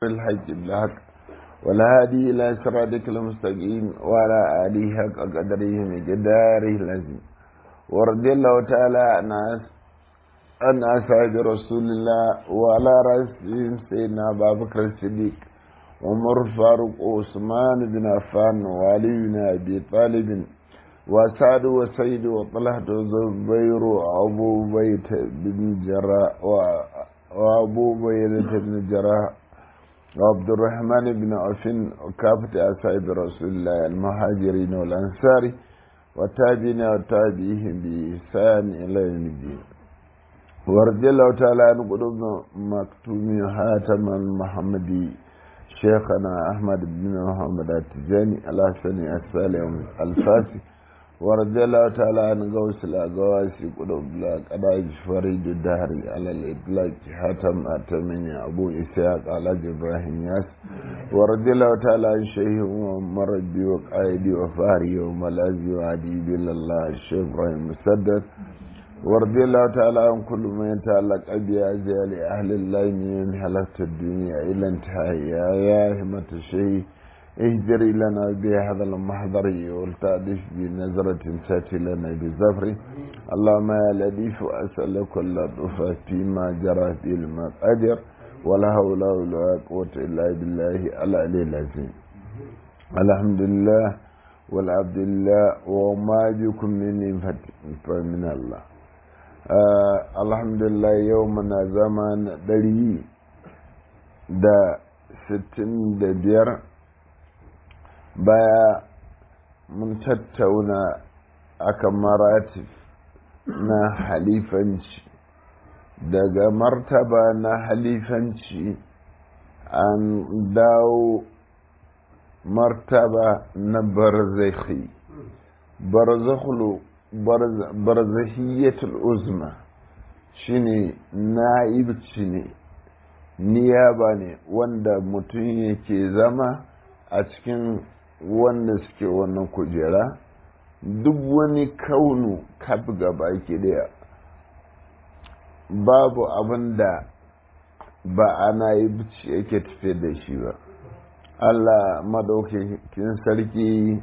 الحج بالحق والهادي إلى صراطك المستقيم وعلى آله حق قدره مقداره العظيم ورضي الله تعالى عن عن أصحاب رسول الله وعلى رأسهم سيدنا أبا بكر الصديق عمر فاروق وعثمان بن عفان وعلي بن أبي طالب وسعد وسيد وطلحة وزبير وأبو بيت بن جراء وأبو بيت بن جراء وعبد الرحمن بن عوف وكافة أصحاب رسول الله المهاجرين والأنصار والتابعين وتابعيهم بإحسان إلى يوم الدين ورضي الله تعالى عن قلوب مكتوم حاتم المحمدي شيخنا أحمد بن محمد التجاني الحسني السالم الفاسي ورضي الله تعالى عن غوث الأغواسي قلوب لا قداج فريد الدهر على الإطلاق حاتم أتمني أبو إسحاق على إبراهيم ياس ورضي الله تعالى عن شيخ ومربي وقائدي وفاري وملازي وعدي بالله الله الشيخ إبراهيم مسدد ورضي الله تعالى عن كل من يتعلق بأزيال أهل الله من حلقة الدنيا إلى انتهاء يا همة الشيء اهجري لنا بهذا المحضر والتعديش بنظرة تأتي لنا بزفر اللهم يا لطيف أسأل كل لطف فيما جرى في المقادر ولا حول ولا قوة إلا بالله العلي العظيم الحمد لله والعبد لله وما بكم من نعمة فمن الله Uh, alhamdulillah yau muna zaman ɗari da sittin da biyar baya mun tattauna akan maratif na halifanci daga martaba na halifanci an dawo martaba na barzakhi barzakhlu barzahiyatul uzma shine na'ibci ne niyaba ne wanda mutum yake zama a cikin wanda suke wannan kujera duk wani kaunu kaf gaba ke daya babu abin da ba ana yi bici yake tafiye da shi ba allah madaukakin sarki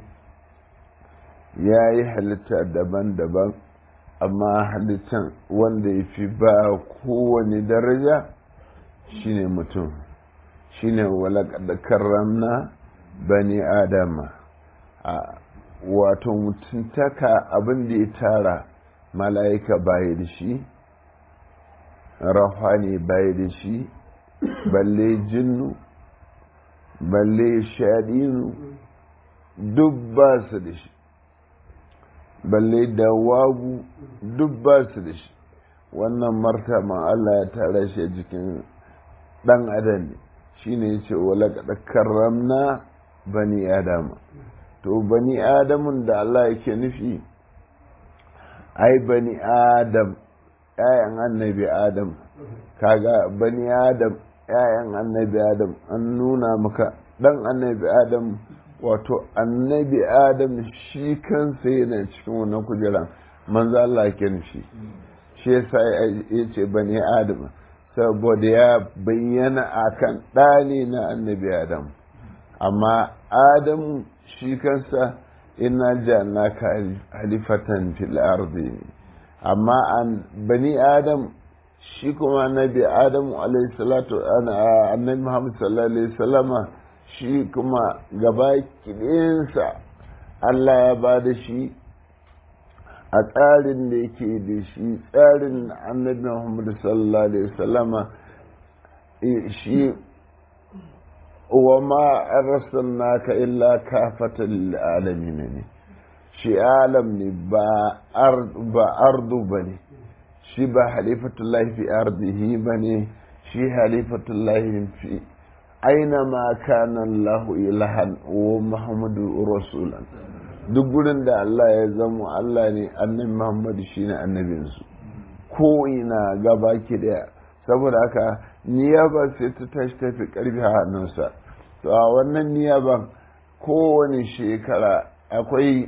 ya yi halitta daban-daban amma halittan wanda ya fi ba kowane daraja shine mutum shine walakada karramna bani adama a wato mutuntaka abin da ya tara mala'ika baya da shi rahani baya da shi balle jinnu balle shaɗinu duk ba su da shi balle da wagu duk ba su da shi wannan martaba Allah ya tara shi a jikin ɗan adam ne shi ne ya ce wala karramna bani adama to bani adamun da Allah yake nufi ai bani adam ‘ya'yan annabi adam kaga bani adam ‘ya'yan annabi adam an nuna maka ɗan annabi adam wato annabi adam shi kansa yana cikin wannan kujeran manzo Allah ke nufi shi yasa ya ce bani adam saboda ya bayyana akan ɗani na annabi adam amma adam shi kansa ina jannaka halifatan fil ardi amma an bani adam shi kuma annabi adam alayhi salatu annabi muhammad sallallahu alaihi wasallama shi kuma gaba kiɗinsa Allah ya ba da shi a tsarin da yake da shi tsarin annabi Muhammad sallallahu alaihi wasallama shi wa ma arsalnaka illa kafatan lil alamin ne shi alam ne ba ardu bane shi ba halifatullahi fi ardihi bane shi halifatullahi fi أينما كان الله إلها ومحمد رسولا duk gurin da Allah ya zama Allah ne annabi Muhammadu shine annabinsu ko ina gaba ki daya saboda haka niyaba sai ta tashi tafi karfi a hannunsa to a wannan niyaban kowane shekara akwai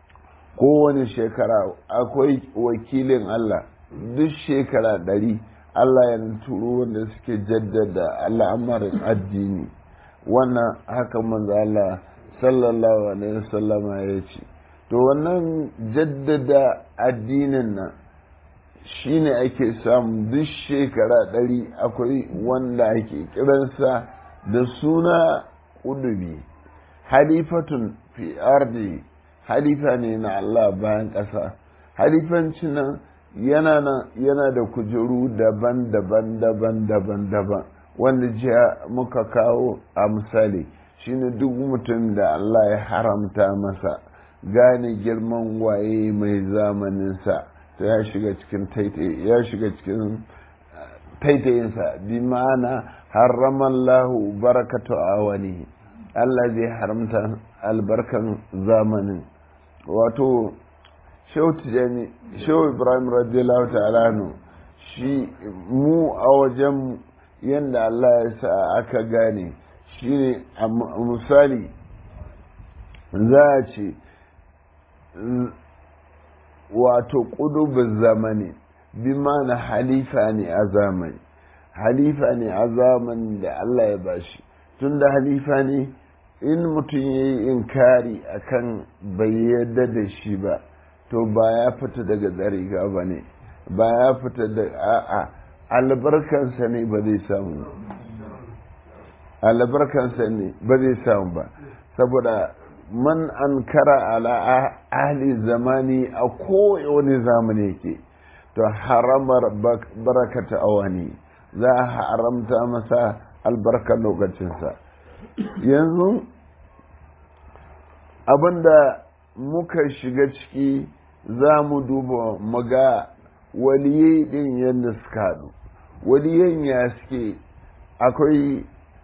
kowane shekara akwai wakilin Allah duk shekara ɗari Allah ya turo wanda suke jaddada al'amarin addini wannan haka manzo Allah sallallahu alaihi wasallama ya ce to wannan jaddada addinin nan shine ake samu duk shekara ɗari akwai wanda ake kiransa da suna ƙudubi halifatun fi ardi halifa ne na Allah bayan ƙasa halifanci nan yana nan yana da kujeru daban-daban daban-daban daban wanda jiya muka kawo a misali shine duk mutum da Allah ya haramta masa gane girman waye mai zamaninsa ta ya shiga cikin ya shiga cikin taitayinsa bi ma'ana haramallahu barakatu awani Allah zai haramta albarkan zamanin wato shehu tijani shehu ibrahim radiyallahu ta'ala shi mu a wajen yadda Allah ya sa aka gane shi ne a misali za a ce wato ƙudubin zamani bi mana halifa ne a zamani halifa ne a zamanin da Allah ya bashi tun da halifa ne in mutum ya yi inkari akan bai yarda da shi ba to ba ya fita daga tsariga ba ne ba ya fita da a'a albarkansa ne ba zai samu albarkansa ne ba zai samu ba saboda man an kara ala ahli zamani a kowane zamani yake to haramar barakata awani za a haramta masa albarkar lokacinsa yanzu abinda muka shiga ciki za mu duba maga waliyai din yadda suka haɗu waliyan ya suke akwai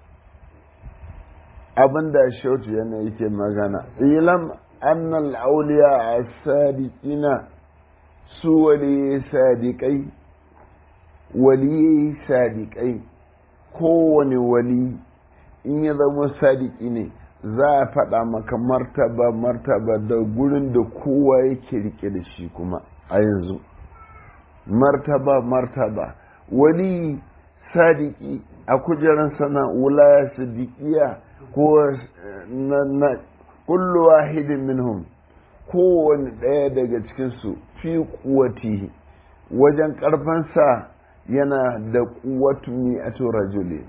abin da shautu yana yake magana ilam annal auliya a sadiqina su waliyai sadiƙai waliyai sadiƙai kowane wali in ya zama sadiki ne za a faɗa maka martaba martaba da gurin da kowa yake rike da shi kuma a yanzu martaba martaba wali sadiki a kujerar sana wulaya sadiqiya ko na kullu wahidin minhum kowane ɗaya daga cikinsu fi kuwati wajen ƙarfansa yana da kuwatu mi'atu rajuli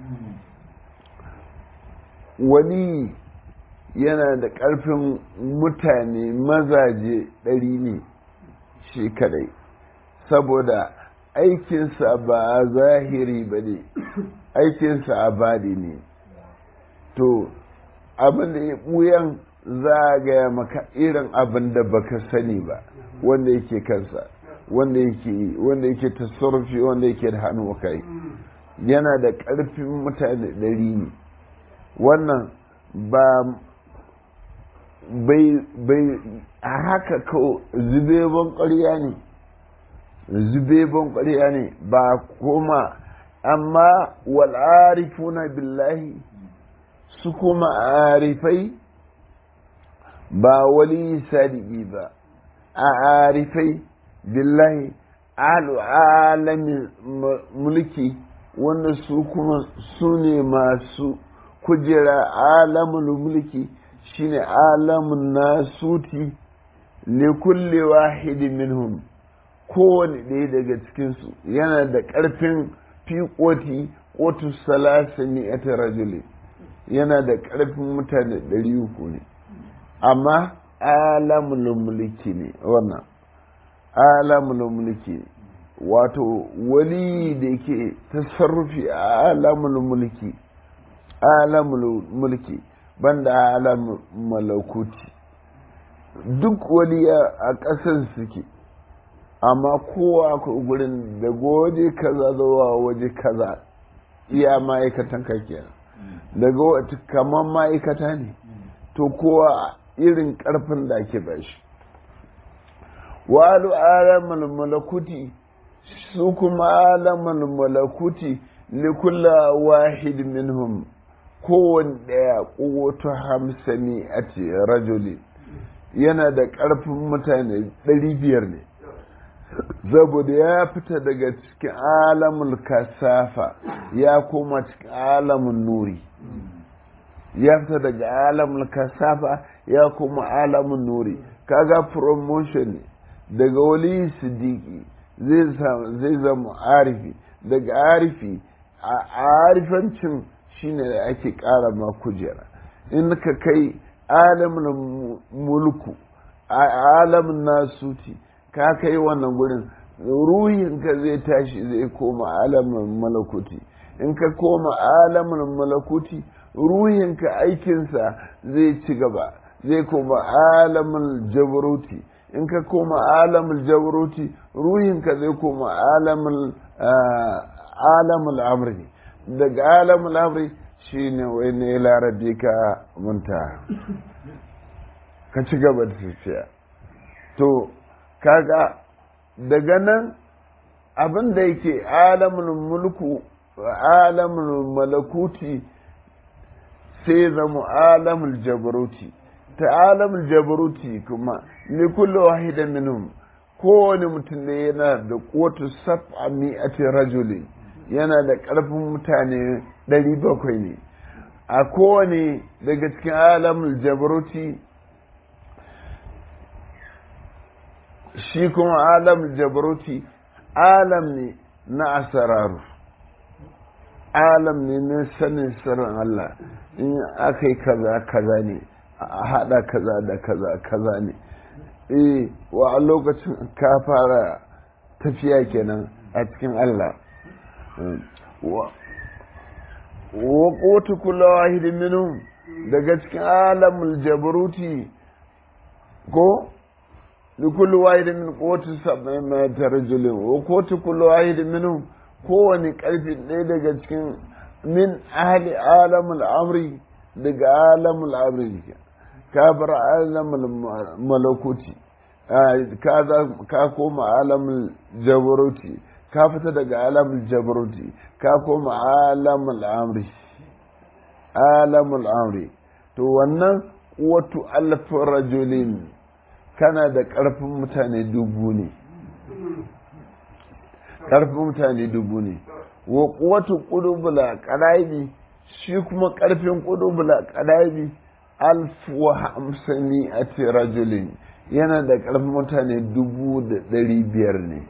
wani yana da ƙarfin mutane mazaje ɗari ne shi kadai saboda aikinsa ba a zahiri ba ne aikinsa a badi ne to abin da ya ɓuyan za a gaya maka irin abin da baka sani ba wanda yake kansa wanda yake wanda yake tasarrufi wanda yake da hannu kai yana da ƙarfin mutane ɗari ne wannan ba bai a haka ko zubeban ƙarya ne zubeban ƙarya ne ba kuma amma wal'arifuna billahi su kuma arifai ba wali sadiki ba a arifai billahi alu alamin mulki wanda su kuma su ne masu kujera alamul mulki shine alamun nasuti li kulli wahidin minhum kowane ɗaya daga cikinsu yana da ƙarfin fiƙoti ƙotu salasa ne a rajuli yana da ƙarfin mutane ɗari uku ne amma alamul mulki ne wannan alamul mulki ne wato wali da ke tasarrufi a alamul mulki alamul mulki banda alam malakuti duk waliya a ƙasar suke amma kowa ku gurin da waje kaza zuwa waje kaza iya ma'aikatan ka kenan daga wata kamar ma'aikata ne to kowa irin ƙarfin da ake bashi walu alamul malakuti su kuma alamul malakuti likulla wahid minhum kowane ɗaya ƙuwatu hamsani a ce rajuli yana da ƙarfin mutane ɗari biyar ne saboda ya fita daga cikin alamul kasafa ya koma cikin alamun nuri ya fita daga alamul kasafa ya koma alamun nuri kaga promotion ne daga wali siddiqi zai zama arifi daga arifi a arifancin shine da ake ƙara ma kujera in ka kai alamun mulku alamun nasuti ka kai wannan gurin ruhinka zai tashi zai koma alamun malakuti in ka koma alamun malakuti ruhinka aikinsa zai ci gaba zai koma alamun jabaruti in ka koma alamun jabaruti ruhinka zai koma alamun alamul amri daga alamul amri shine wai ne larabi ka munta ka ci gaba da tafiya to kaga daga nan abin da yake alamun mulku alamun malakuti sai zama alamul jabaruti ta alamul jabaruti kuma ni kullu wahidan minhum kowane mutum ne yana da kotu sab'a mi'ati rajuli yana da ƙarfin mutane ɗari bakwai ne a kowane daga cikin alamul jabaruti shi kuma alam jabaruti alam ne na asararu alam ne na sanin sirrin Allah in aka yi kaza kaza ne a haɗa kaza da kaza kaza ne eh wa a lokacin ka fara tafiya kenan a cikin Allah wa kotu kula wahidin minhum daga cikin alamul jabaruti ko لكل واحد من قوة سبعمائة رجل وقوة كل واحد منهم kowane ƙarfi ɗaya daga cikin min ahli alamul amri daga alamul amri ka bar alamul malakuti ka koma alamul jabaruti ka fita daga alamul jabaruti ka koma alamul amri alamul amri to wannan watu alfin rajulin kana da ƙarfin mutane dubu ne ƙarfin mutane dubu ne wa kuwatu ƙudubula ƙadaibi shi kuma ƙarfin ƙudubula ƙadaibi alfu hamsani a rajulin yana da ƙarfin mutane dubu da ɗari biyar ne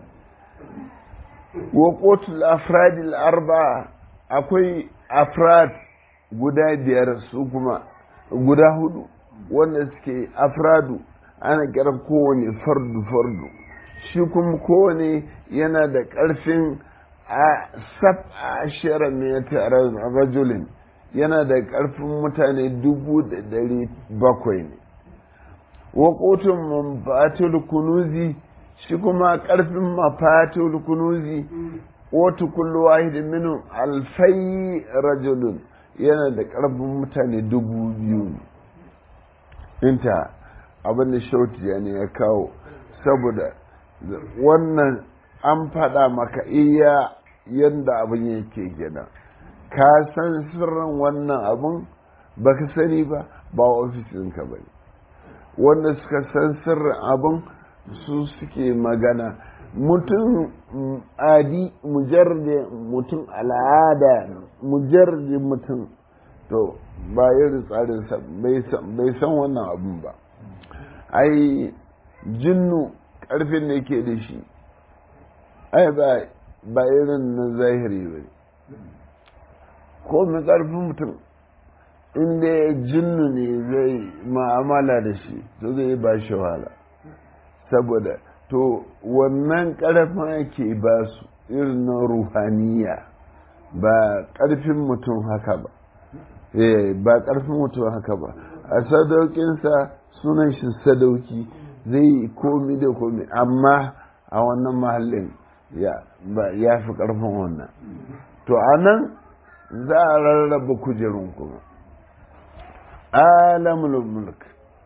wa kotul afradil arba akwai afrad guda biyar su kuma guda hudu wanda suke afradu ana kiran kowane fardu fardu shi kuma kowane yana da ƙarfin a sab ashira mai tare rajulin yana da ƙarfin mutane dubu da ɗari bakwai ne waƙotun mafatul kunuzi shi kuma ƙarfin mafatul kunuzi wata kullu wahidin minu alfai rajulun yana da ƙarfin mutane dubu biyu inta abin da shauti ne ya kawo saboda wannan an faɗa maka iya yadda abin yake gina ka san sirrin wannan abin ba ka sani ba ba ofisinka ba ne wanda suka san sirrin abin su suke magana mutum adi mujarde mutum al'ada mujarde mutum to ba irin tsarinsa bai san wannan abin ba ai jinnu ƙarfin da ke da shi ai ba irin na zahiri ba ko mai ƙarfin mutum inda ya jinnu ne zai ma'amala da shi to zai ba shi wahala saboda to wannan ƙarfin ake ba su irin na ruhaniya ba ƙarfin mutum haka ba ba ƙarfin mutum haka ba a sadaukinsa sunan shi sadauki zai yi komi da komi amma a wannan mahallin ya fi ƙarfin wannan to a nan za a rarraba kujerun kuma alamul mulk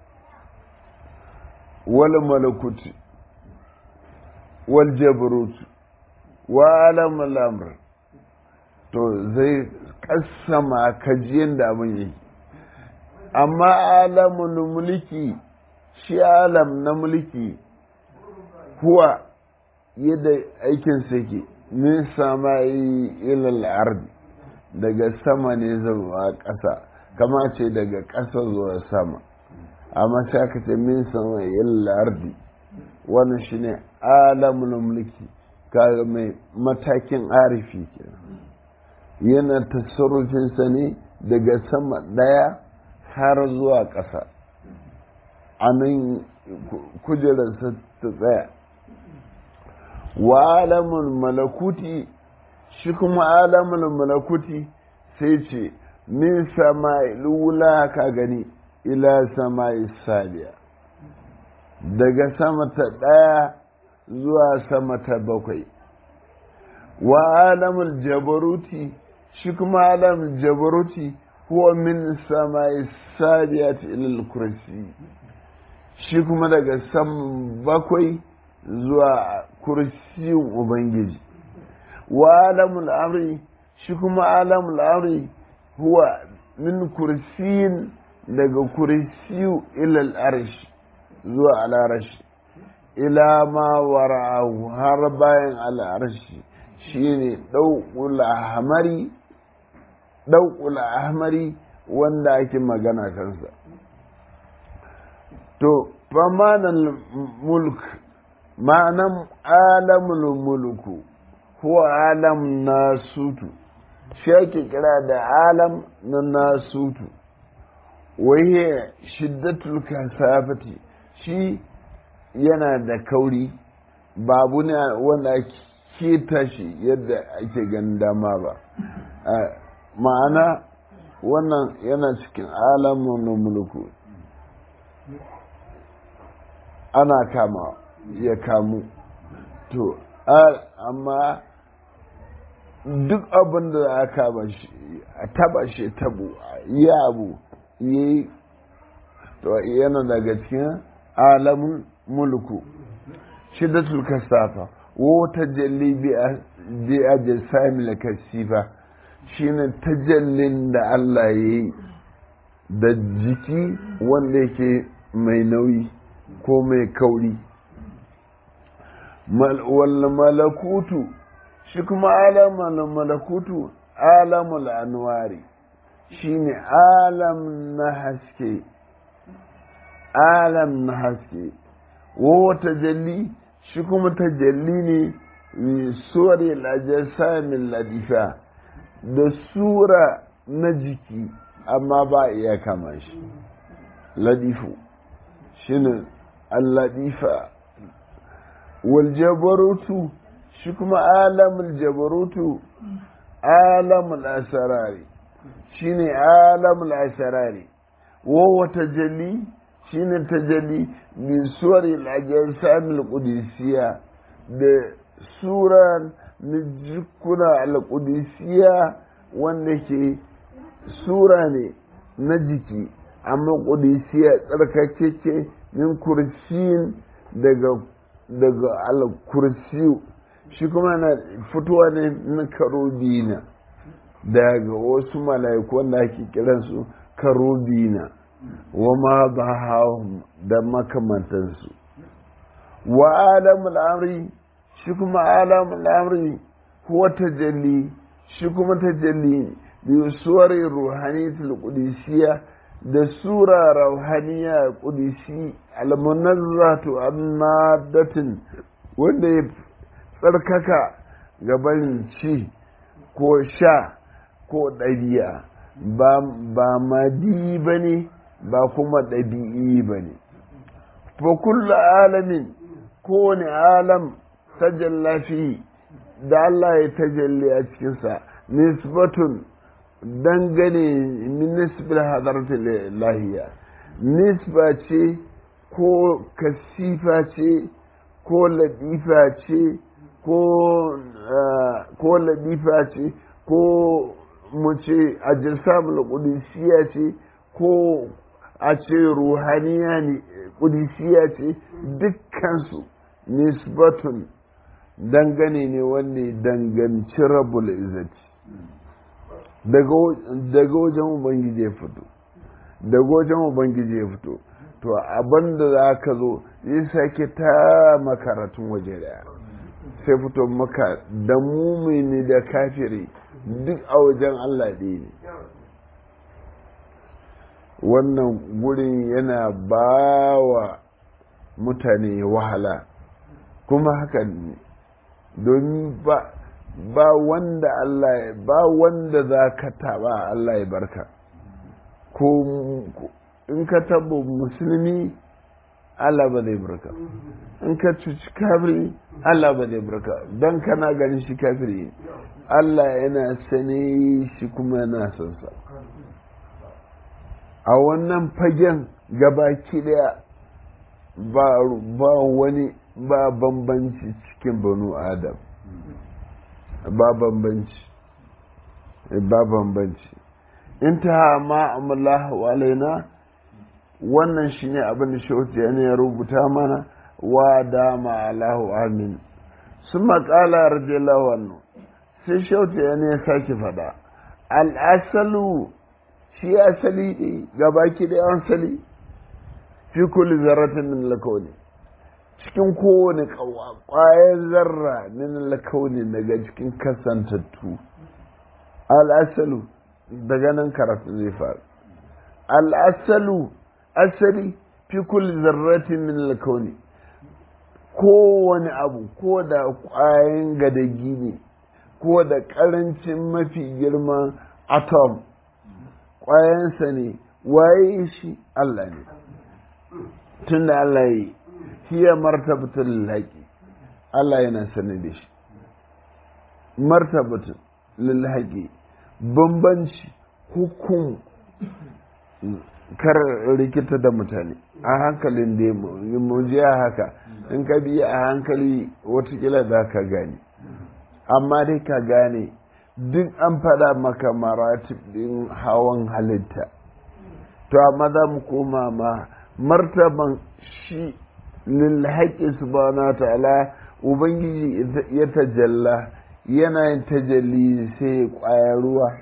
wal malakuti wal jabarut wa alamul amr to zai kassama kajiyan da abin yake amma alamun mulki shi alam na mulki huwa yadda aikin ke min sama ilal ardi daga sama ne zuwa ƙasa kama ce daga ƙasa zuwa sama amma sai aka ce min sama ilal ardi wannan shine alamul mulki kaga mai matakin arifi kenan yana tasarrufinsa ne daga sama ɗaya har zuwa ƙasa a nan kujerarsa ta tsaya wa alamun malakuti shi kuma alamun malakuti sai ce min sama lula ka gani ila sama saliya daga sama ta ɗaya zuwa sama ta bakwai wa alamul jabaruti shi kuma alamul jabaruti huwa min sama sabiyat ilal kursi shi kuma daga sam bakwai zuwa kursiyin ubangiji wa alamul amri shi kuma alamul amri huwa min kursiyin daga kursiyu ilal arshi zuwa al'arashi ila ma wara'ahu har bayan al'arashi shine ɗauƙul ahmari ɗauƙul ahmari wanda ake magana kansa to famanan mulk ma'anan alamul mulku ko alam nasutu shi ake kira da alam na nasutu waye shiddatul kasafati shi yana da kauri babu ne wanda ake tashi yadda ake ganin dama ba ma'ana wannan yana cikin alamun mulku ana kama ya kamu to amma duk abin da aka ba shi a taba shi tabo yi abu yi to yana daga cikin alamun mulku shiddatul kasafa wata jalli bi a jasamil kasifa shine tajallin da Allah ya yi da jiki wanda yake mai nauyi ko mai kauri wal malakutu shi kuma alamul malakutu alamul anwari shine alam na haske alam na haske wa tajalli shi kuma tajalli ne mai suwari lajasamin ladifa da sura na jiki amma ba iya kama shi ladifu shine alladifa wal jabarutu shi kuma alamul jabarutu alamul asarari shine alamul asarari wa tajalli shine tajalli min suwari al-ajsamil qudusiyya da sura na jikuna al-qudusiyya wanda ke sura ne na jiki amma qudusiyya tsarkakeke min kursiyin daga daga al-kursiyu shi kuma na fitowa ne na karobina daga wasu mala'iku wanda ake kiransu karobina wa ma ba da makamantansu wa alamul amri shi kuma alamul amri huwa tajalli shi kuma tajalli bi suwari ruhaniyatul qudusiyya da sura ruhaniya qudsi al-munazzatu an-nadatin wanda ya tsarkaka gaban ci ko sha ko ɗabi'a ba madi ba ne ba kuma ɗabi'i ba ne fa kullu alamin kowane alam tajalla fi da Allah ya tajalli a cikinsa nisbatun dangane min nisbil hadarati lahiya nisba ce ko kasifa ce ko ladifa ce ko ladifa ce ko mu ce a jirsamul kudisiya ce ko a ce ruhaniya ne kudisiya ce dukkansu nisbatun dangane ne wanda danganci rabul izzati daga wajen ubangiji ya fito daga wajen ubangiji ya fito to abin da za ka zo zai sake ta makaratun waje daya sai fito maka da mumini da kafiri duk a wajen Allah ɗaya ne wannan gurin yana ba wa mutane wahala kuma haka ne domin ba ba wanda Allah ba wanda za ka taba Allah ya barka ko in ka taba musulmi Allah ba zai barka in ka cuci kafiri Allah ba zai barka don kana ganin shi kafiri Allah yana sane shi kuma yana son sa a wannan fagen gabaki daya ba wani ba bambanci cikin banu adam ba bambanci ba bambanci in ta ma amallahu alaina wannan shine abin da shauti ne ya rubuta mana wa dama alahu amin sun maƙala radiyallahu anhu sai shauti ne ya sake faɗa al'asalu shi asali ne gabaki da yawan sali fi kulli zarratin min lakauni cikin kowane ƙwayar zarra min lakauni daga cikin kasantattu al'asalu daga nan karatu zai faru al'asalu asali fi kulli zarratin min lakauni kowane abu ko da ƙwayan gadagi ne ko da ƙarancin mafi girman atom ƙwayansa ne waye shi Allah ne tun da Allah yi hiya martabatul haƙi Allah yana sani da shi martabatul lil haƙi bambanci hukum kar rikita da mutane a hankalin da mu je haka in ka biya a hankali watakila za ka gane amma dai ka gane duk an faɗa maka maratib ɗin hawan halitta to amma za mu koma ma martaban shi lilhaƙi subhanahu ta'ala ubangiji ya tajalla yana yin tajalli sai ƙwayar ruwa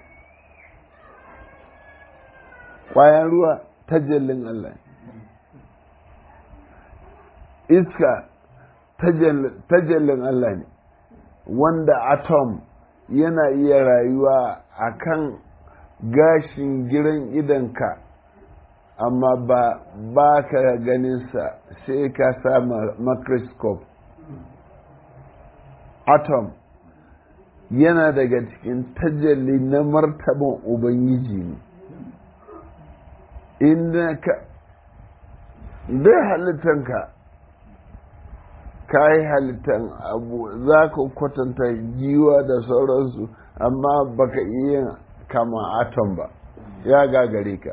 ƙwayar ruwa tajallin Allah iska tajallin Allah ne wanda atom yana iya rayuwa a kan gashin giran idanka amma ba ba ka ganinsa sai ka sa microscope atom yana daga cikin tajalli na martaban ubangiji ne inda ka dai halittanka ka yi halittan abu za ka kwatanta giwa da sauransu amma baka iya kama atom ba ya gagare ka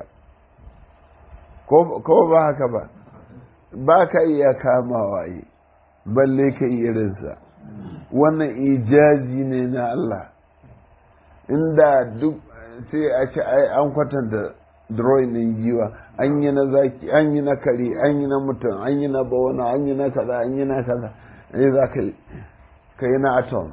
ko ba haka ba ba ka iya kamawa yi balle ka yi irinsa wannan ijazi ne na Allah inda duk sai a ce an kwatanta drawing ɗin giwa an yi na zaki an yi na kare an yi na mutum an yi na bawana an yi na kaza an yi na kaza ne za ka yi ka yi na atom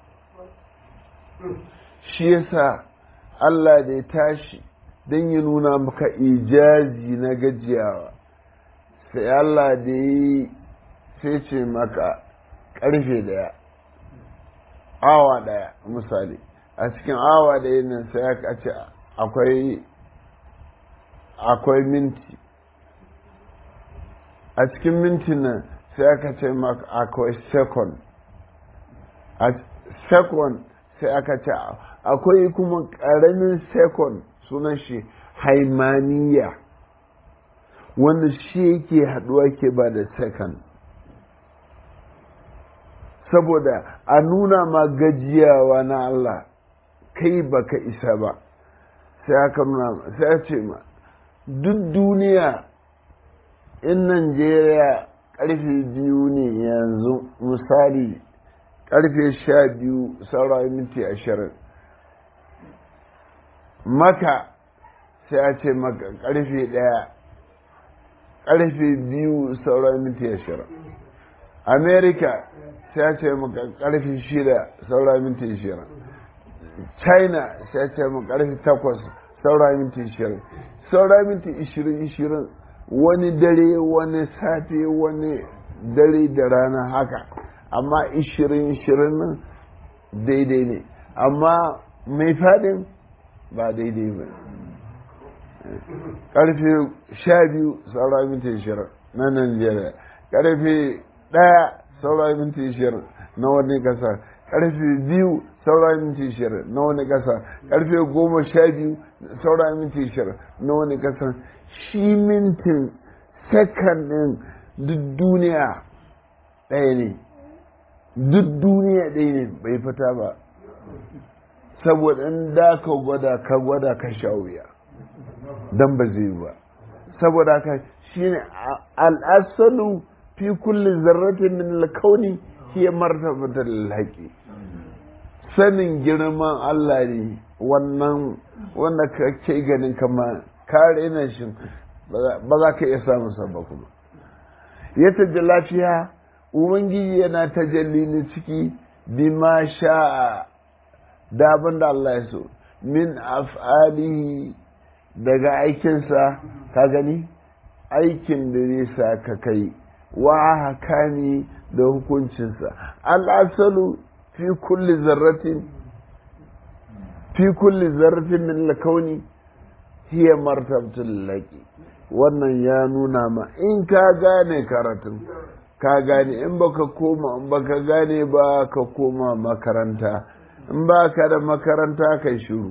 shi yasa Allah da ya tashi don ya nuna maka ijazi na gajiyawa sai Allah da yi sai ce maka karfe daya awa daya misali a cikin awa daya nan sai aka ce akwai akwai minti a cikin minti nan sai aka ce maka akwai second a second sai aka ce akwai kuma ƙaramin second sunan shi haimaniya wanda shi yake haɗuwa ke ba da second saboda a nuna ma gajiyawa na Allah kai baka isa ba sai aka nuna sai ce ma duk duniya in Najeriya karfe biyu ne yanzu misali karfe sha biyu saura minti ashirin maka sai a ce maka karfe daya karfe biyu saura minti ashirin america sai a ce maka karfe shida saura minti ashirin china sai a ce maka karfe takwas saura minti ashirin saura minti ishirin ishirin wani dare wani safe wani dare da rana haka amma ishirin ishirin daidai ne amma mai fadin ba daidai ba karfe sha biyu saura minti ishirin na Najeriya karfe ɗaya saura minti ishirin na wani kasa karfe biyu saura minti ishirin na wani kasa karfe goma sha biyu saura minti ishirin na wani kasa shi mintin sakan ɗin duk duniya ɗaya ne duk duniya ɗaya ne bai fita ba saboda in da ka gwada ka gwada ka sha wuya don ba zai ba saboda ka shi ne al'asalu fi kulli zarratin min alkauni hiya martabatar alhaqi sanin girman Allah ne wannan wanda ka ke ganin kama kare na shi ba za ka iya samun sabba kuma ya taji lafiya ubangiji yana tajalli ne ciki bima sha'a da abin da Allah ya so min af'alihi daga aikinsa ka gani aikin da zai sa ka kai wa hakani da hukuncinsa al'asalu fi kulli zarratin fi kulli zarratin min lakauni hiya martabtul laki wannan ya nuna ma in ka gane karatun ka gane in baka koma in baka gane ba ka koma makaranta in ba ka da makaranta ka shiru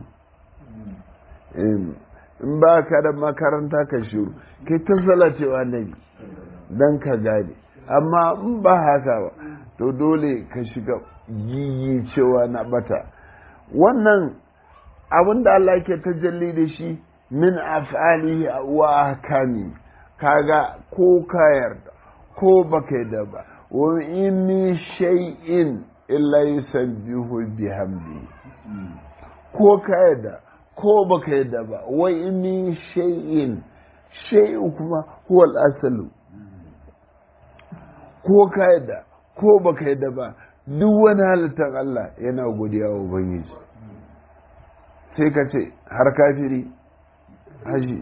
in ba ka da makaranta ka shiru kai ta salacewa nabi don ka gane amma in ba haka ba to dole ka shiga giyi cewa na bata wannan abin da Allah ke tajalli da shi min af'alihi wa ahkami kaga ko ka yarda ko baka yarda ba wa in min shay'in illa yusabbihu bihamdi ko ka yarda ko baka yarda ba wa in min shay'in shay'u kuma huwa al-asalu ko ka yarda ko baka yarda ba duk wani halittar Allah yana godiya wa Ubangiji sai ka ce har kafiri haji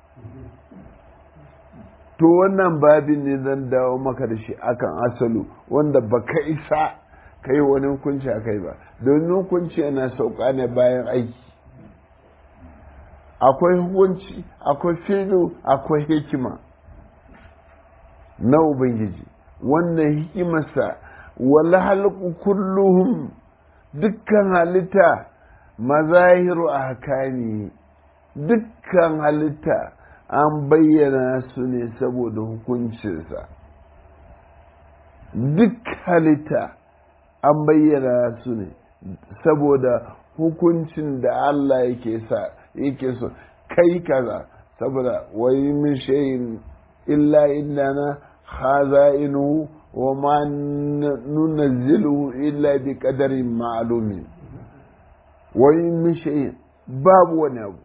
to wannan babin ne zan dawo maka da shi akan asalu wanda baka isa ka yi wani hukunci a kai ba domin hukunci yana sauka ne bayan aiki akwai hukunci akwai fido akwai hikima na ubangiji wannan hikimarsa wala halku kulluhum dukkan halitta mazahiru a hakani dukkan halitta an bayyana su ne saboda hukuncinsa duk halitta an bayyana su ne saboda hukuncin da Allah yake sa yake so kai kaza saboda wai min shayin illa innana khaza'inu wa ma nunazzilu illa bi qadarin ma'lumin wai min shayin babu wani abu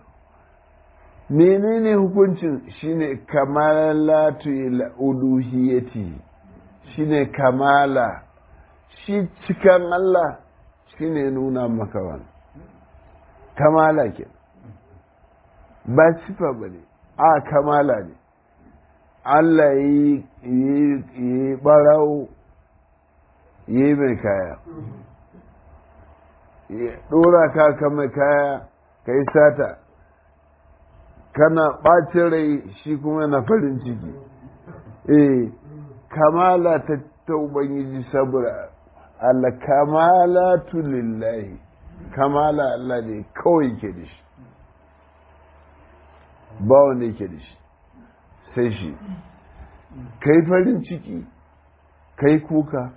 menene hukuncin shine kamalatu uluhiyati shine kamala shi cikan Allah shine nuna maka wani kamala ke ba sifa ba ne a kamala ne Allah yi barawo yi mai kaya ya ɗora ka ka mai kaya ka yi sata kana ɓacin rai shi kuma na farin ciki eh kamala ta ta ubangiji saboda Allah kamala lillahi kamala Allah ne kawai ke da shi ba wanda yake da shi sai shi kai farin ciki kai kuka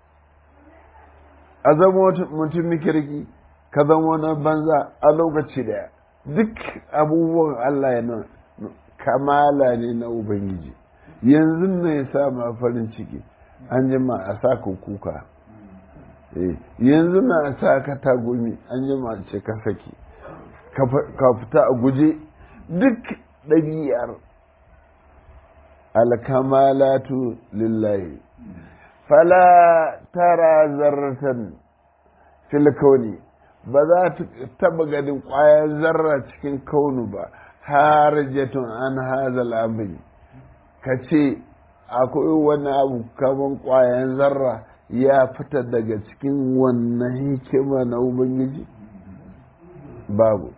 a zama mutum kirki ka zama wani banza a lokaci daya duk abubuwan Allah ya nan kamala ne na Ubangiji yanzu ne ya sa ma farin ciki an jima a sa ka kuka yanzu na a sa ka tagumi an jima ce ka saki ka fita a guje duk ɗabi'ar alkamalatu lillahi fala tara zarratan fil kauni ba za ta taba ganin ƙwayar zarra cikin kaunu ba harajatun an hazal abin ka ce akwai wani abu kaman ƙwayan zarra ya fita daga cikin wannan hikima na ubangiji babu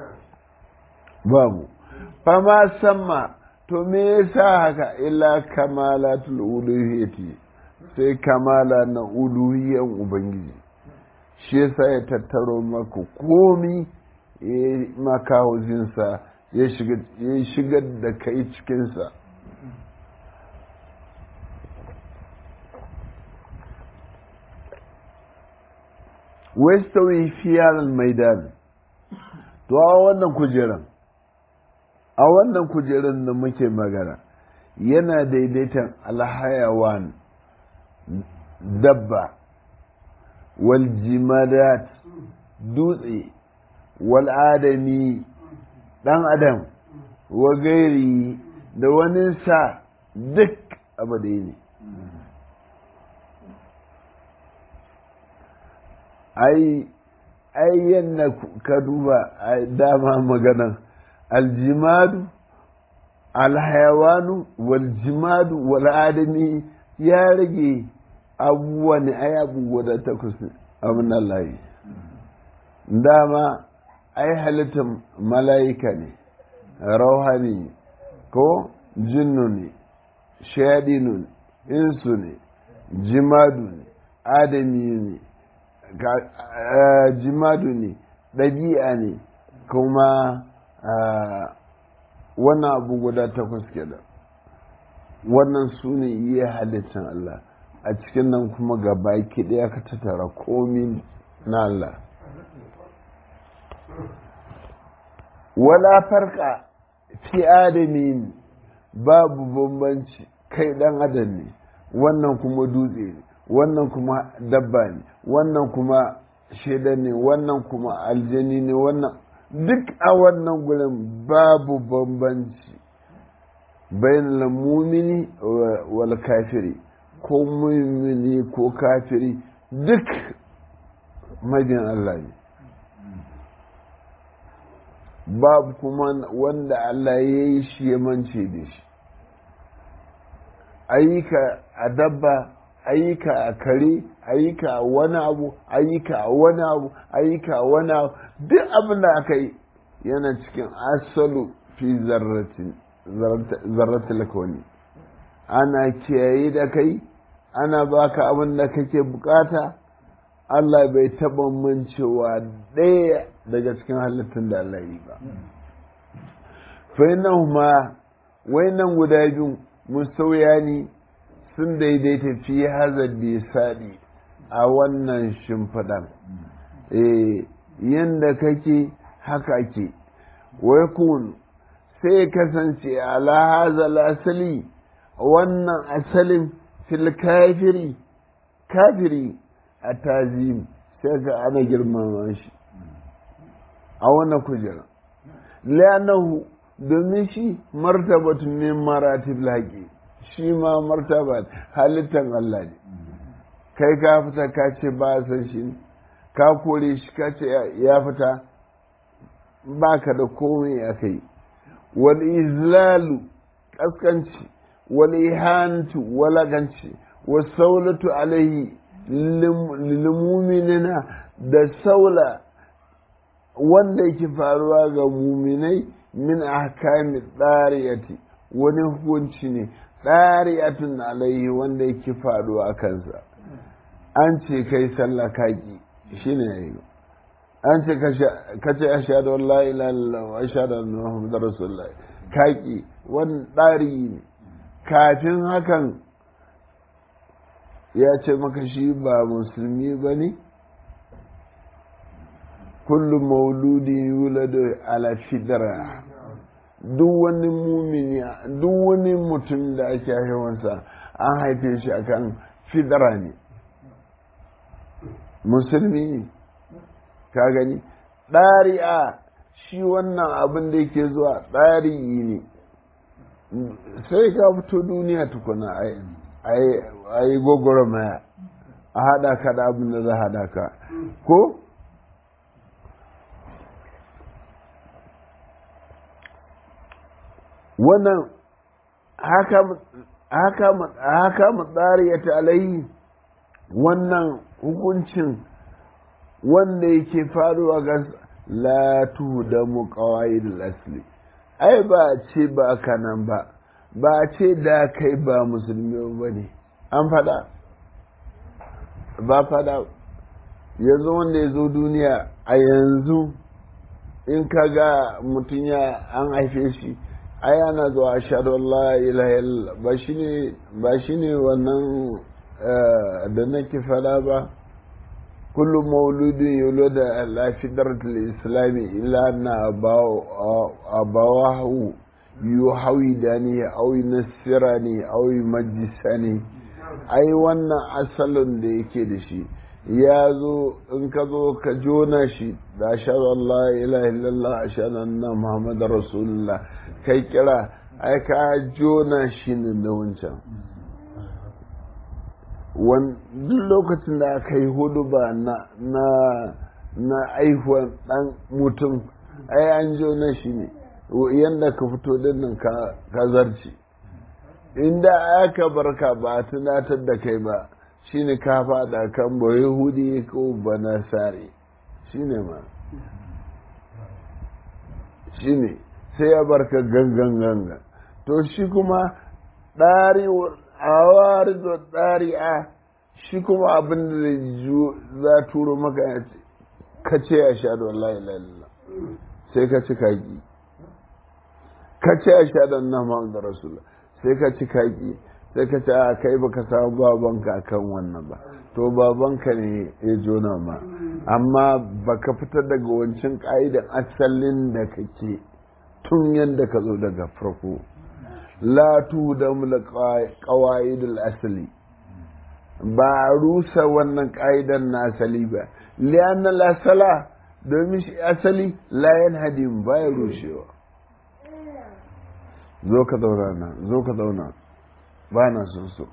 babu fama samma to me yasa haka illa kamalatul uluhiyyati sai kamala na uluhiyyan ubangiji shi yasa ya tattaro maka komi ya maka hauzinsa ya shigar da kai cikinsa wastawi fiyar maidan to a wannan kujeran a wannan kujeran da muke magana yana daidaitan alhayawan dabba wal jimadat dutse wal adami dan adam wa gairi da wani sa duk abu da ne ai ai yadda ka duba dama maganan aljimadu alhayawanu waljimadu wal'adami ya rage abubuwa ne ai abubuwa da takwas abin Allah dama ai halittar mala'ika ne rauhani ko jinnu ne shaɗinu ne insu ne jimadu ne adami ne jimadu ne ɗabi'a ne kuma wannan abu guda takwas kenan wannan su ne iya halittar Allah a cikin nan kuma ga baki ɗaya ka tattara komi na Allah wala farka fi adamin babu bambanci kai ɗan adam ne wannan kuma dutse ne wannan kuma dabba ne wannan kuma shaida ne wannan kuma aljani ne wannan duk a wannan gurin babu bambanci bayan mumini wal kafiri ko mumini ko kafiri duk majin Allah ne babu kuma wanda Allah ya yi shi ya mance da shi ayyuka a dabba ayyuka a kare ayyuka a wani abu ayyuka a wani abu ayyuka a wani abu duk abin da aka yi yana cikin asalu fi zarratin kawani ana kiyaye da kai ana baka abin da kake bukata Allah bai taɓa mancewa ɗaya daga cikin halittun da Allah yi ba. Fa'inan ma wainan guda biyu musauya ne sun daidaita fi hazar saɗi a wannan shimfiɗan. Eh, yadda kake haka ke, wai kun sai kasance ala hazal asali wannan asalin fil kafiri kafiri a tazim sai ga ana girmama shi a wannan kujera lanahu domin shi martabatun min maratib laƙi shi ma martaba halittan Allah ne kai ka fita ka ce ba san shi ka kore shi ka ce ya fita ba ka da komai a kai wal izlalu kaskanci wal ihantu walaganci wasu saulatu alaihi lilmuminina da saula wanda yake faruwa ga muminai min ahkami tsariyati wani hukunci ne tsariyatun alaihi wanda yake faruwa a kansa an ce kai sallah kaki shi ne ya yi an ce ka ce ashadu la ilaha illallah wa ashadu anna muhammadar rasulullah kaki wani tsari ne kafin hakan ya ce maka shi ba musulmi ba ne kullum mauludi yuladu ala fidra duk wani mumini duk wani mutum da ake haihuwansa an haife shi akan fidra ne musulmi ne ka gani ɗari'a shi wannan abin da yake zuwa ɗari ne sai ka fito duniya tukuna a yi gwagwarmaya a haɗa ka da abin da za haɗa ka ko wannan haka matsari ya ta'alayi wannan hukuncin wanda yake faruwa ga latu da mu kawai da asli ai ba ce ba kanan ba ba ce da kai ba musulmi ba ne an fada ba fada yanzu wanda ya zo duniya a yanzu in ka ga mutum ya an haife shi ai ana zuwa ashhadu Allah ilaha ba shine ba shine wannan da nake fada ba kullu mauludin yulada ala fitratil islami illa na abawahu yuhawidani aw yunasirani aw yumajjisani ai wannan asalin da yake da shi ya zo in ka zo ka jona shi da ashhadu Allah ilaha illallah ashhadu anna muhammadar rasulullah kai kira ai ka jona shi ne da wancan duk lokacin da aka yi hudu ba na na aihuwan dan mutum ai an jona shi ne yadda ka fito dinnan ka zarci inda aka barka ba a tunatar da kai ba shine ka fada kan ba yahudi ko ba nasari shine ma shine sai ya barka gangan gangan to shi kuma ɗari a da ɗari a shi kuma abin da za turo maka ka ce a sha da wallahi lalala sai ka ci kaki ka ce a sha da nan da rasulullah sai ka ci kaki sai ka ce a kai baka samu babanka kan wannan ba to babanka ne ya jona ma amma baka fitar daga wancan ka'idan asalin da kake tun yadda ka zo daga farko la tu da mula qawaidul asali ba rusa wannan ka'idan na asali ba lianna la sala domin shi asali la yanhadim ba ya rushewa zo ka zauna na zo ka zauna ba na son so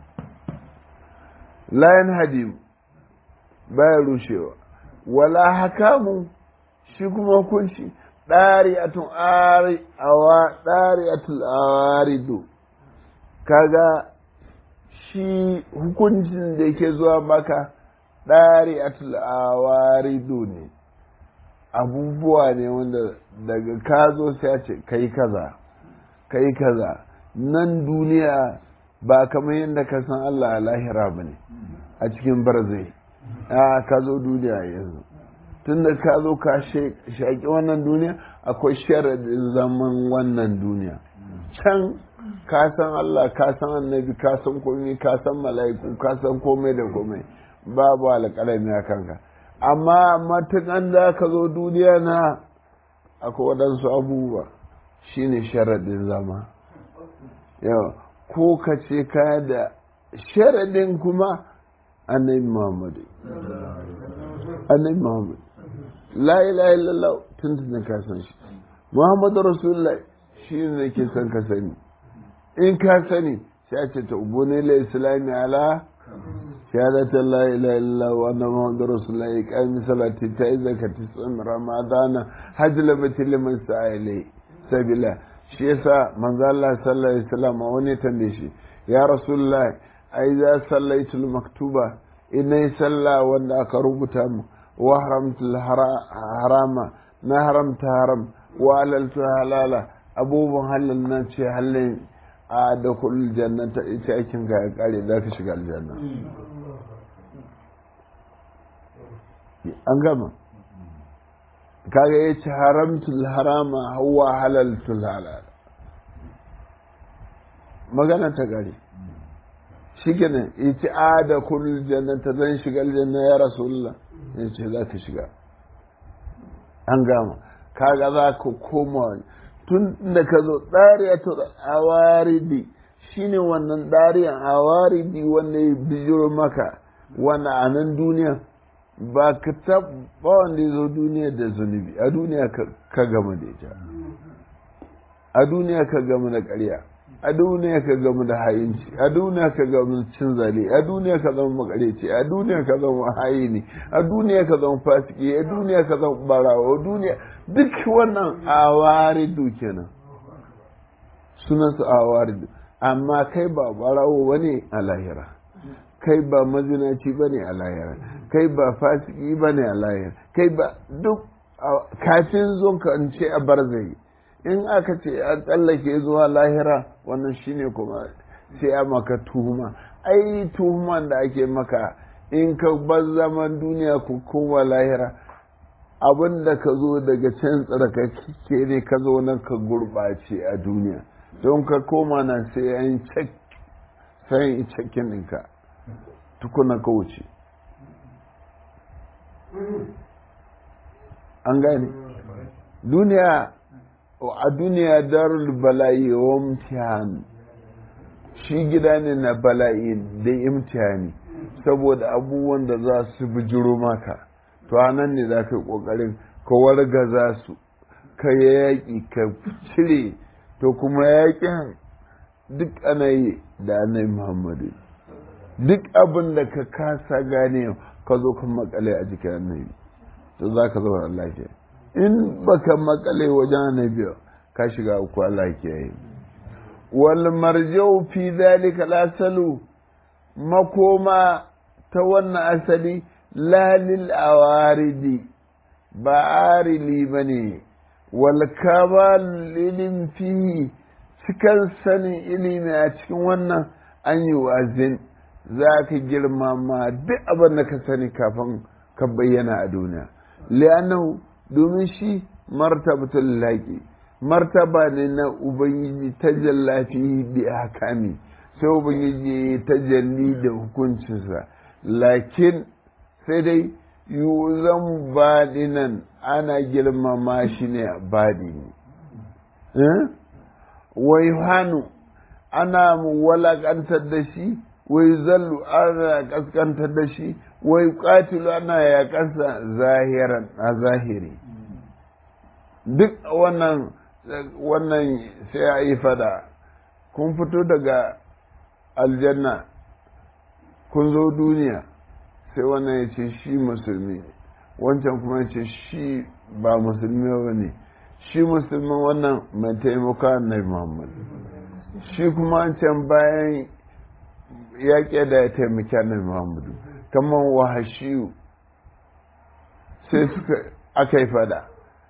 layan hadim baya rushewa wala hakamu shi kuma hukunci ɗari'atun awa ɗari'atul awaridu kaga shi hukuncin da yake zuwa maka ɗari'atul awaridu ne abubuwa ne wanda daga ka zo sai a ce kai kaza kai kaza nan duniya ba kamar yadda ka san Allah a lahira ba ne a cikin barzai a ka zo duniya yanzu tun da ka zo ka shaƙi wannan duniya akwai sharadin zaman wannan duniya can ka san Allah ka san annabi ka san komai ka san mala'iku ka san komai da komai babu alƙalami a kanka amma matukan da ka zo duniya na akwai waɗansu abubuwa shine sharadin zama yawa ko ka ce ka da sharadin kuma annabi muhammadu annabi muhammadu la ilaha illallah tun tun ka san shi muhammadu rasulullah shi ne ke son ka sani in ka sani sai a ce ta ubu ne la islami ala shahadata la ilaha illallah wa anna muhammadu rasulullah ya kami salati ta yi zakati tsin ramadana hajji labati liman sa'ilai sabila shi yasa manzo Allah sallallahu alaihi wasallam wani tambaye shi ya rasulullah ai za sallaitul maktuba inai salla wanda aka rubuta mu wa haramtul harama na haramta haram wa halaltu halala abubuwan halal nan ce halin a da kullul jannata ita aikin ka ya kare za ka shiga aljanna an gama kaga ya ce haramtul harama hawa halaltul halal magana ta gari shi kenan ya ce a da kullum jannata zan shiga aljanna ya rasulullah ya ce za ka shiga an gama kaga za ka koma tun da ka zo ɗariyatul awaridi shine wannan ɗariyan awaridi wanda ya bijiro maka wanda a nan duniya ba ka taɓa wanda ya zo duniya da zunubi a duniya ka gama da ita a duniya ka gama da ƙarya a duniya ka gama da hayinci a duniya ka gama cin zale a duniya ka zama makareci a duniya ka zama hayini a duniya ka zama fasiki a duniya ka zama barawa a duniya duk wannan awaridu kenan sunan su awaridu amma kai ba barawo bane a lahira kai ba mazinaci ba ne a lahira kai ba fasiki ba ne a lahira kai ba duk kafin zo ka ce a barzai in aka ce a tsallake zuwa lahira wannan shine kuma sai a maka tuhuma ai tuhuman da ake maka in ka bar zaman duniya ku koma lahira abin da ka zo daga can tsarkake ne ka zo nan ka gurɓace a duniya don ka koma nan sai an cek sai in cekin ɗinka tukuna ka wuce an gane duniya a duniya darul bala'i wa imtihan shi gida ne na bala'i da imtihani saboda abubuwan da za su bijiro maka to nan ne za ka yi ƙoƙarin ka wargaza su ka yaƙi ka cire to kuma yaƙin duk ana yi da annabi muhammadu duk abin da ka kasa gane ka zo ka makale a jikin annabi to za ka zauna lafiya in baka makale wajen annabi ka shiga uku Allah ke yi wal marjau fi zalika lasalu makoma ta wannan asali lalil awaridi ba arili ba ne wal kamal ilim fihi cikin sanin ilimi a cikin wannan an yi wazin za ka girmama duk abin da ka sani kafin ka bayyana a duniya li'annahu domin shi martabatul laqi martaba ne na ubangiji ta jallafi bi hakami sai ubangiji ta jalli da hukuncinsa lakin sai dai yuzan baɗinan ana girmama shi ne a baɗini wai hannu ana walakantar da shi wai zallu ana kaskantar da shi wai katilu ana ya kasa zahiran a zahiri duk wannan wannan sai a yi fada kun fito daga aljanna kun zo duniya sai wannan ya ce shi musulmi wancan kuma ya ce shi ba musulmi ba ne shi musulmin wannan mai taimaka annabi muhammad shi kuma can bayan yaƙi da ya taimaki annabi muhammadu kamar wahashiyu sai suka aka yi fada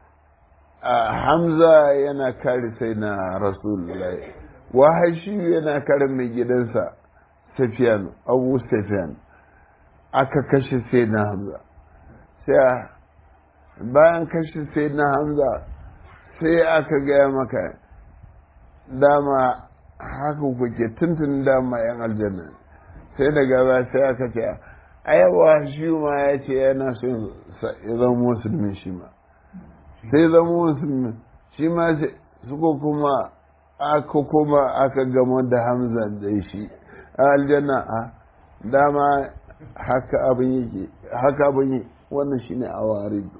hamza yana kare sai na rasulullahi wahashiyu yana kare mai gidansa safiyan abu safiyan aka kashe sai na hamza sai bayan kashe sai na hamza sai aka gaya maka dama haka kuke tuntun dama yan aljanna sai daga ba sai aka ce ayawa shi ma ya ce yana son ya zama musulmi shi ma sai zama musulmi shi ma suka kuma aka kuma aka gama da hamza da shi a aljanna a dama haka abin yake haka abin yi wannan shine awaridu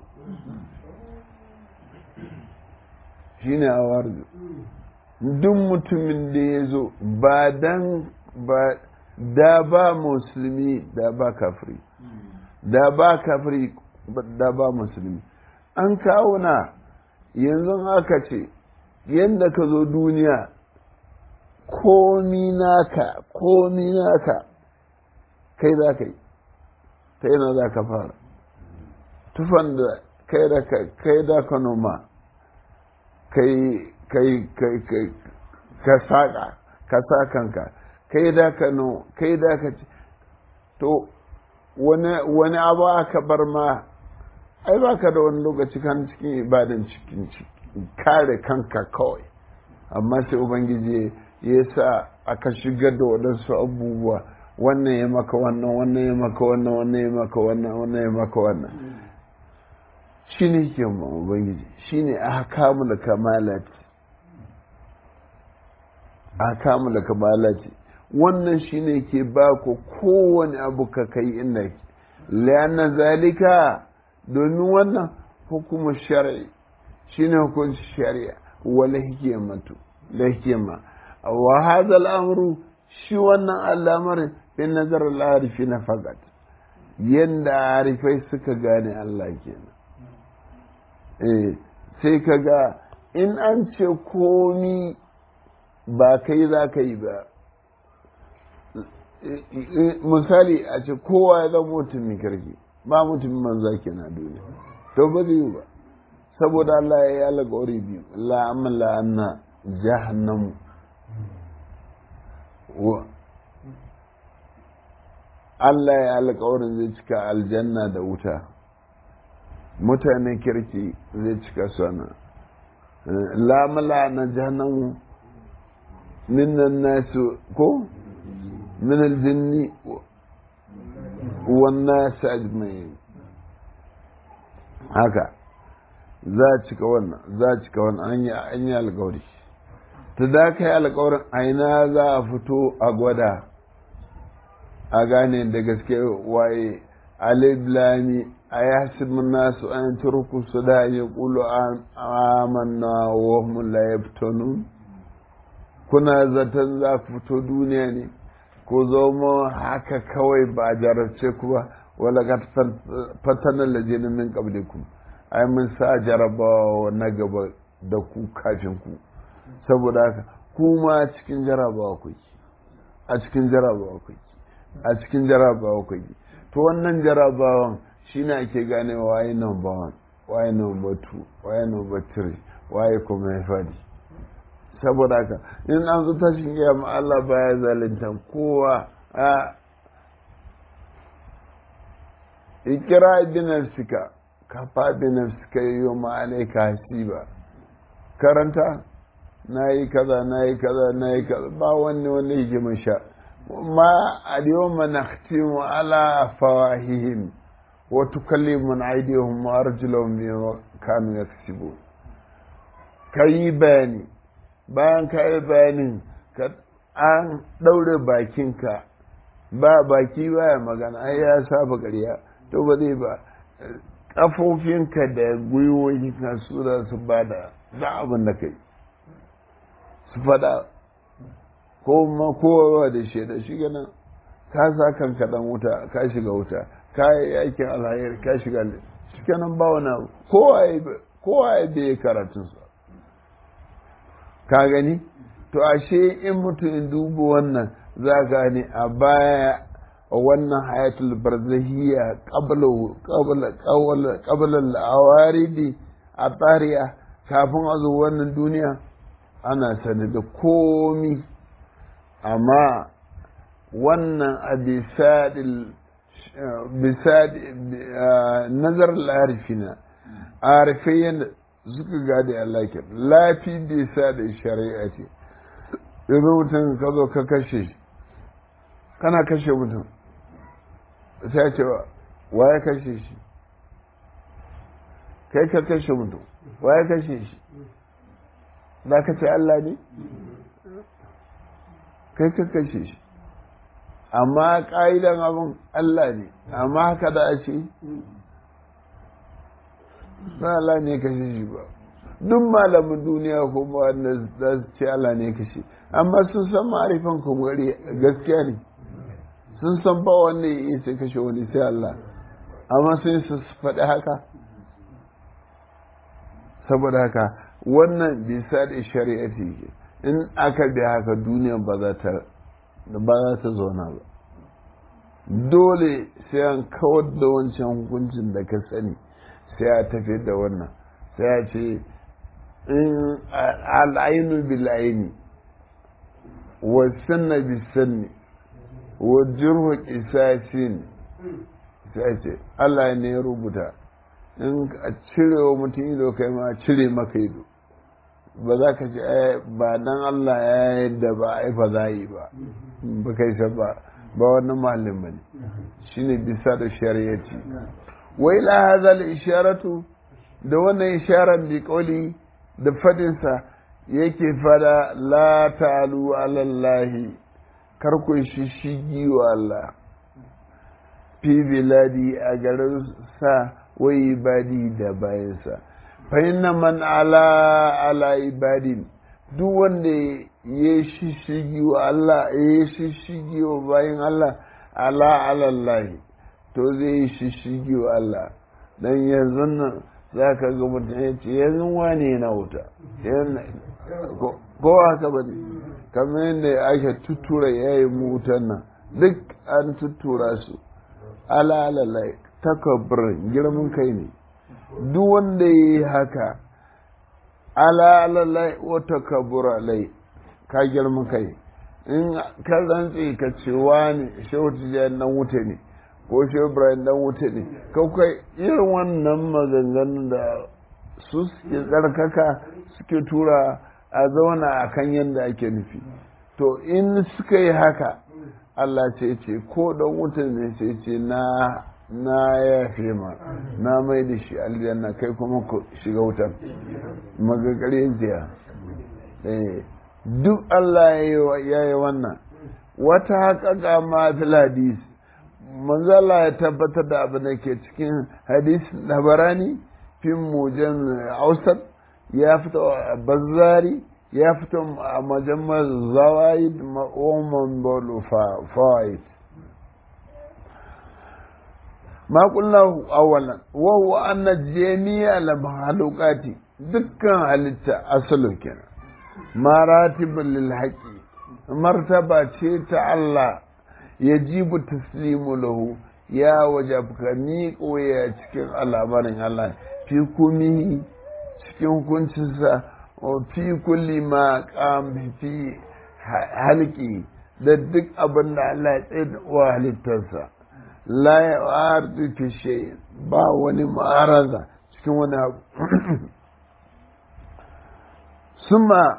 shine awaridu duk mutumin da ya zo ba dan ba da ba musulmi da ba kafiri da ba kafiri da ba musulmi an kawo na yanzu aka ce yadda ka zo duniya komi naka komi naka kai za ka yi ta yana za ka fara tufan da kai da kai da ka noma kai kai kai kai ka saƙa ka sa kanka kai da ka no kai da ka ci to wani abu aka bar ma ai ba ka da wani lokaci kan cikin ibadan cikin kare kanka kawai amma sai ubangiji ya sa aka shigar da waɗansu abubuwa wannan ya maka wannan wannan ya maka wannan wannan ya maka wannan wannan ya maka wannan shi ne ke ubangiji shi ne a kamu da kamalati a kamu da kamalati wannan shi ne ke ba ku kowane abu ka kai inda ke liyanna zalika domin wannan hukumar shari'i shi ne hukunci shari'a wala hikimatu da hikima wa hadha al'amru shi wannan al'amarin bin nazar al'arifi na fagat yanda arifai suka gane Allah kenan eh sai ka ga in an ce komi ba kai za ka yi ba misali a ce kowa ya zama mutumin kirki ba mutumin manza ke na duniya to ba zai yi ba saboda Allah ya yi alƙawari biyu la'amal la'anna jahannamu Allah ya alƙawarin zai cika aljanna da wuta mutane kirki zai cika sana lamala na jahannamu minnan nasu ko min aljinni wannan su ajmai haka za a cika wannan za a cika wannan an yi alƙawari ta da ka yi alƙawarin aina za a fito a gwada a gane da gaske waye aliblami a ya nasu an turku su da ya kulu amanna wa hum la yaftanun kuna zaton za ku fito duniya ne ko zoma haka kawai ba jarabce ku ba wala ga fatanan lajinin min qablikum ai mun sa jarabawa na gaba da ku kafin ku saboda haka kuma cikin jarabawa ku a cikin jarabawa ku a cikin jarabawa ku to wannan jarabawan shine ake gane waye number one waye number two waye number three waye kuma ya fadi saboda haka in an zo tashin kiyama Allah baya zalunta kowa a ikira bi nafsika kafa bi nafsika yawma alayka hasiba karanta nayi kaza nayi kaza nayi kaza ba wanne wanne yake mun sha ma al-yawma nakhtimu ala afwahihim wa tukallimuna aydihim wa arjuluhum bima kanu yaksibun kayi bayani bayan ka yi bayanin an ɗaure bakinka ba baki baya magana ai ya saba ƙarya to ba zai ba ƙafofinka da gwiwoyinka su da su ba da za abin da kai su faɗa ko ma kowa da shaida shi gana ka sa kanka dan wuta ka shiga wuta ka yi aikin alhayar ka shiga shi kenan ba wani abu kowa ya bai karatunsa ka gani to ashe in mutum in duba wannan za gane a baya wannan hayatul barzahiyya qabla al-awaridi a tsariya kafin a zo wannan duniya ana sani da komi amma wannan a bisadi nazar al-arifina arifai suka gade Allah ke lafi bai sa da shari'a ce yanzu mutum ka zo ka kashe kana kashe mutum sai ce wa ya kashe shi kai ka kashe mutum wa ya kashe shi za ka ce Allah ne kai ka kashe shi amma ƙa'idan abin Allah ne amma haka da a ce ba Allah ne kashe shi ba duk malamin duniya ko ba wanda za su ce Allah ne kashe amma sun san ma'arifan kumari gaskiya ne sun san ba wanda ya iya sai kashe wani sai Allah amma sun su faɗi haka saboda haka wannan bisa da shari'a ce in aka bi haka duniya ba za ta ba za ta zauna ba dole sai an kawar da wancan hukuncin da ka sani sai a tafi da wannan sai a ce in al'ainu bil'aini wa sanna bi sanni wa jirhu qisasin sai ce Allah ne ya rubuta in a cire wa mutum ido kai ma cire maka ido ba za ka ce ba dan Allah ya yadda ba ai ba za yi ba ba kai ba ba wannan malin bane shine bisa da shari'ati wai la hadha isharatu da wannan isharar bi kauli da fadinsa yake fada la ta'alu ala Allah kar ku shishigi wa Allah fi biladi a garin sa wai ibadi da bayansa fa inna man ala ala ibadin duk wanda ya shishigi wa Allah ya shishigi wa bayan Allah ala ala Allah to zai yi shishigi wa Allah dan yanzu nan za ka ga mutum ya ce yanzu wane yana wuta ko haka ba ne kamar yadda ake tutura ya yi wutan nan duk an tuttura su alalalai takabbirin girman kai ne duk wanda ya yi haka alalalai wata kabura lai ka girman kai in ka rantse ka ce wani shehu tijjani dan wuta ne ko shehu ibrahim dan wuta ne kawai irin wannan maganganun da su suke tsarkaka suke tura a zauna a kan yadda ake nufi to in suka yi haka Allah ce ce ko dan wuta ne ce ce na na yafe ma na mai da shi aljanna kai kuma ku shiga wutar magagare jiya duk Allah ya yi wannan wata haƙaƙa ma fil hadis manzala ya tabbatar da abin da ke cikin hadis labarani fin mujan ausar ya fito a bazari ya fito a majammar zawaid ma'oman bolu fawaid ma kullahu awalan wa huwa anna jami'a al mahalukati dukkan halitta asalu kenan maratibul lil haqi martaba ce ta Allah yajibu taslimu lahu ya wajabka ni koya cikin al'amarin Allah fi kumi cikin hukuncinsa fi kulli ma qam fi halki da duk abin da Allah ya tsaye wa halittarsa la ya fi shay ba wani ma'araza cikin wani abu summa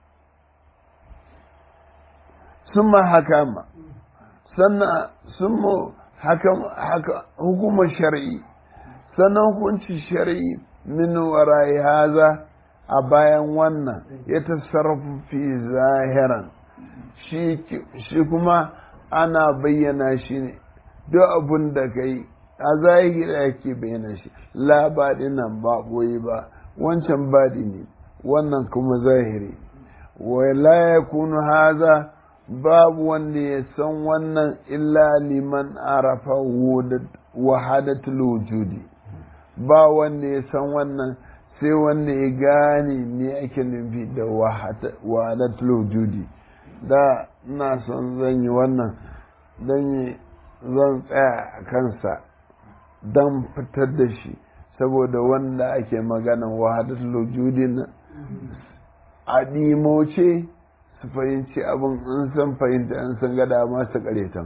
summa hakama sannan summa haka hukumar shari'i sannan hukunci shari'i min warai haza a bayan wannan ya tasarrafu fi zahiran shi kuma ana bayyana shi ne duk abin da ka yi a zahiri ake bayyana shi labadi nan ba boye ba wancan badi ne wannan kuma zahiri wa la yakunu haza babu wanda ya san wannan illa liman arafa wahadatul wujudi ba wanda ya san wannan sai wanda ya gane me ake nufi da wahadatul wujudi da ina son zan yi wannan don zan tsaya a kansa don fitar da shi saboda wanda ake maganan wahadatul wujudi na a ɗimoce su fahimci abin in san fahimta in san gada masu karetan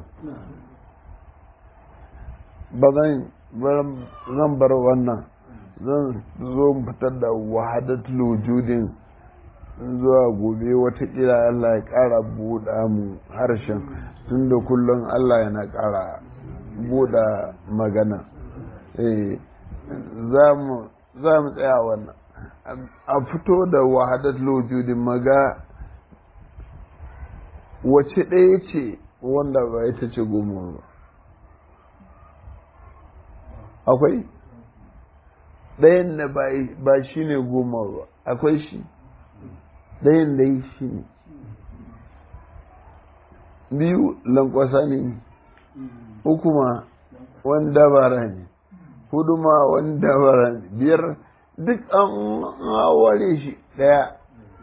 ba zan bar wannan zan zo fitar da wahadatul wujudin zuwa gobe watakila Allah ya ƙara buɗa mu harshen tun da kullum Allah yana ƙara buɗa magana za mu tsaya wannan a fito da wahadatul wujudin maga wace ɗaya ce wanda ba ita ce goma ba akwai ɗayan da ba shi ne goma ba akwai shi ɗayan da yi shi ne biyu lankwasa ne uku ma wani dabara ne hudu ma wani dabara ne biyar duk an ware shi ɗaya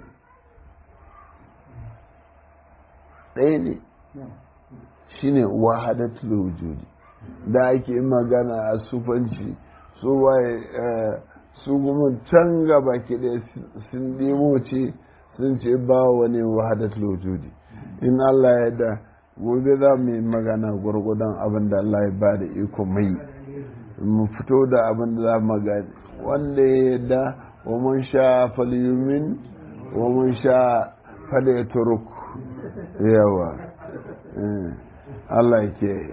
ɗaya ne shi ne wahadatul wujudi da ake magana a sufanci su waye su kuma can gaba ke ɗaya sun nemo ce sun ce ba wani wahadatul wujudi in Allah ya da gobe za mu yi magana gwargwadon abin da Allah ya ba da iko mai mu fito da abin da za mu gani wanda ya da wa mun sha falyumin wa mun sha falyaturuk yawa Allah ke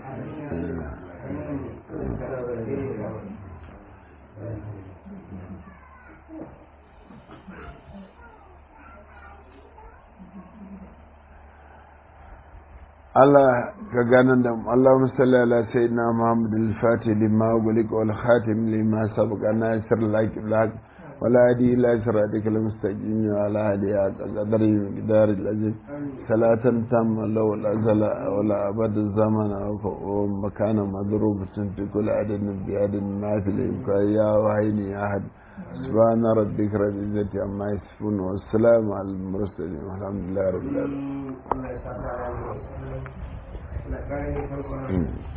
Allah ka ganin da Allahumma salli ala sayyidina Muhammad al-Fatih lima gulik wal khatim lima sabaqa nasir lak lak ولا هدي إلا صراطك المستقيم وعلى هدي قدر مقدار الأجل صلاة تامة لو الأزل ولا أبد الزمن ومكان مضروب في كل عدد بعدد ما في الإمكان يا وحيني يا أحد سبحان ربك رب العزة عما يصفون والسلام على المرسلين والحمد لله رب العالمين da ƙarni farko